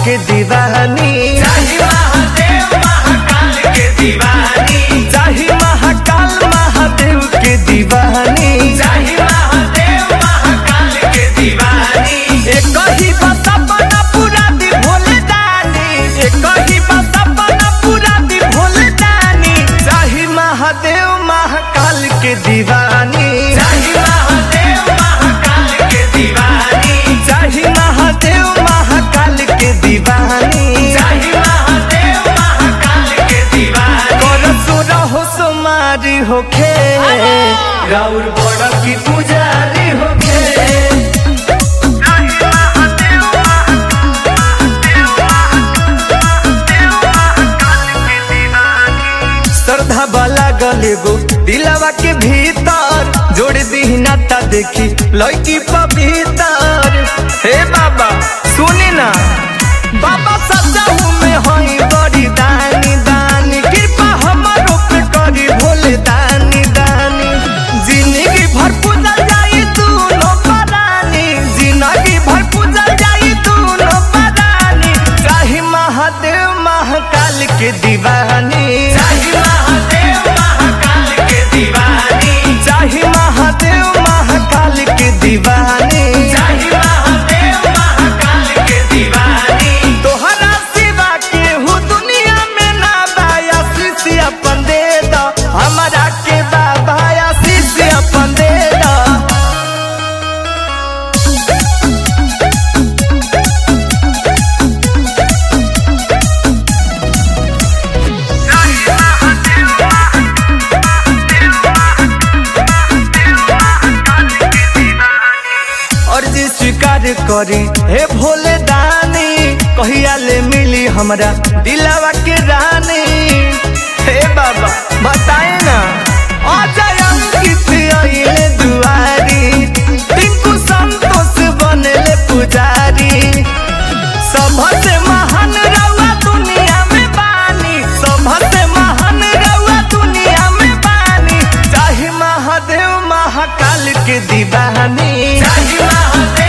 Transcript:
के दीवानी चाही महादेव महाकाल के दीवानी चाही महाकाल महादेव के दीवानी चाही महादेव महाकाल के दीवानी एक ही बस अपना पूरा दी भोले दानी एक ही बस अपना पूरा दी भोले दानी चाही महादेव महाकाल के दीवानी चाही महादेव महाकाल के दीवानी चाही महादेव महाकाल के दीवानी चाही महादेव महाकाल के दीवानी करसुर हो सुमारी होखे गौर बड़ की पुजारी होके श्रद्धा वाला गले गो दिलवा के भीतर जोड़ दी नाता देखी लड़की पवितर हे बाबा सुनी ना बाबा सजाऊ में हई बड़ी दानी दानी कृपा हमारो पे करी भोले दानी दानी जिंदगी भर पूजा जाई दोनों परानी जिंदगी भर पूजा जाई दोनों परानी चाहे महादेव महाकाल के दीवानी चाही महादेव महाकाल के दीवानी चाहे महादेव महाकाल के दीवानी चाही महादेव महाकाल के दीवानी तोहरा सिवा के हूँ दुनिया में ना बाया शीशी अपन दे दो हमारा के बाबा शीशी अपन दे दो अर्जी स्वीकार करी हे भोले दानी कहिया ले मिली हमरा दिलावा के रानी हे बाबा बताए ना अजय अंकित अइले दुआरी टिंकू संतोष बनले पुजारी सबसे महान रउआ दुनिया में बानी सबसे महान रउआ दुनिया में बानी चाहे महादेव महाकाल के दीवानी चाही महादेव